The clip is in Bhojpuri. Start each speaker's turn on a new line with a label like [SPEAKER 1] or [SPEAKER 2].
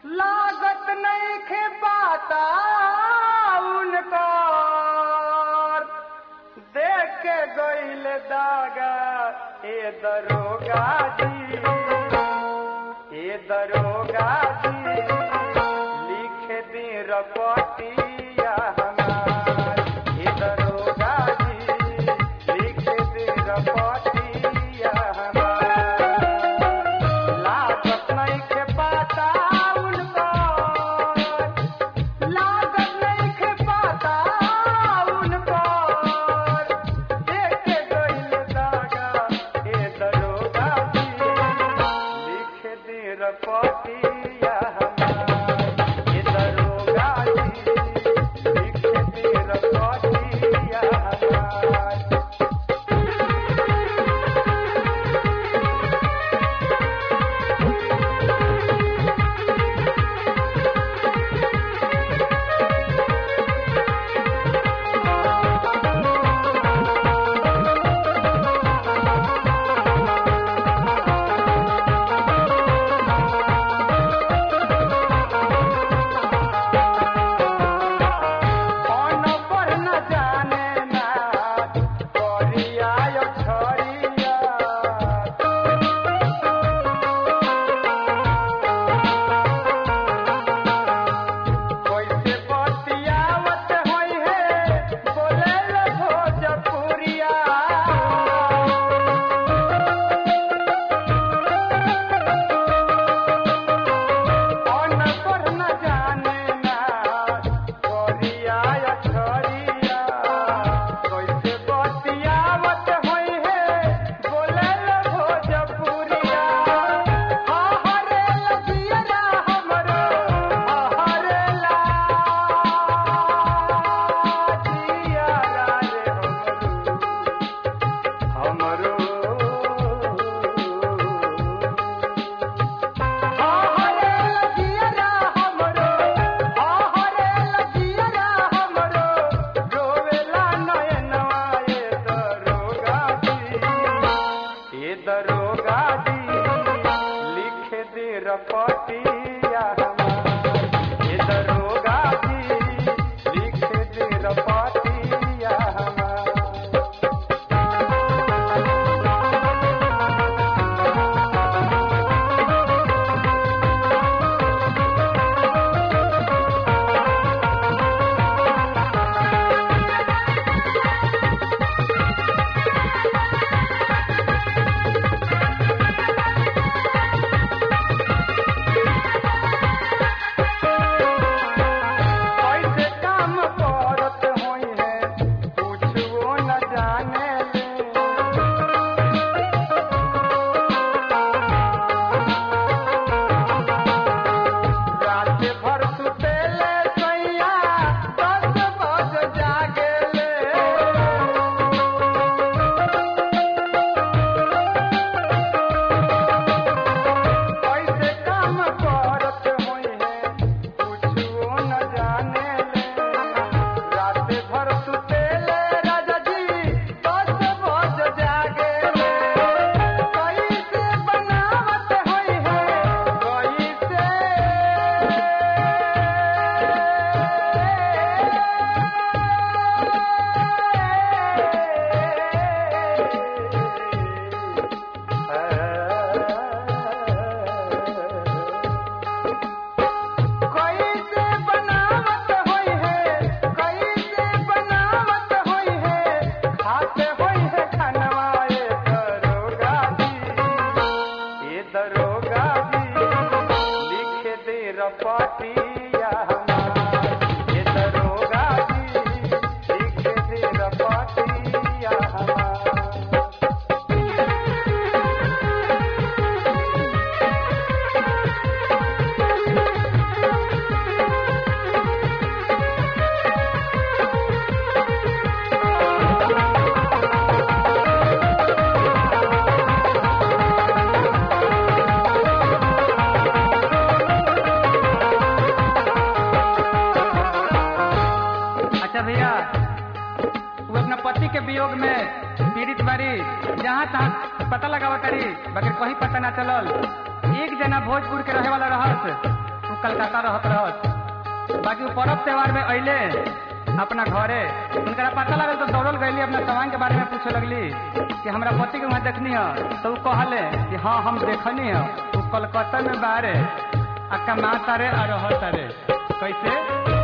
[SPEAKER 1] लागत नहीं खे पाता उनको देख के गईल दागा ए दरोगा जी ए दरोगा जी लिख दी रपटिया हमार ए दरोगा जी लिख दी रपटिया हमार लागत नहीं के पाता उनको लागत नहीं के पाता उनको देख के गईल दागा ए दरोगा जी लिख दे रपटिया हमार ए दरोगा जी लिख दे रपटिया हमार कौन पर न जाने ना करिया यो छरिया कैसे बतियावत होई है बोले लो भोजपुरिया कौन पर न जाने ना करिया या छरिया कैसे बतियावत होई है बोले लो भोजपुरिया हरे लगिया हमरो हरे लाजिया रे हमरो हरे लगिया हमरो हरे लगिया हमरो रोवेला नयनवा ए दरोगा जी ए दरोगा जी लिख दे रपटिया हमार ए दरोगा जी लिख दे रपटिया हमार कैसे काम करत होई है कुछो न जाने रात भर सुतेले सैया दस बज जागेले कैसे काम करत होई है कुछो न जाने रात भर सुतेले राजा जी दस बज जागेले कैसे बनावत होई है कैसे बनावत होई है कैसे बनावत होई है खाते होई है खनवा ए दरोगा जी ए दरोगा जी लिख दे रपटिया हमार ए दरोगा जी लिख दे रपटिया हमार
[SPEAKER 2] अच्छा भैया वो अपना पति के वियोग में पीड़ित बारी जहाँ तहाँ पता लगावा तारी बगैर कहीं पता ना चलल एक जना भोजपुर के रहे वाला रहस वो कलकत्ता रहत रहत बाकी उ पर्व त्योहार में अइले अपना घरे उनकरा पता लगल तो दौड़ल गईली अपना सवांग के बारे में पूछे लगली कि हमरा पति के वहाँ देखनी है तो उ कहले कि हाँ हम देखनी है उ कलकत्ता में बारे आ कमा तारे आ रह तारे कैसे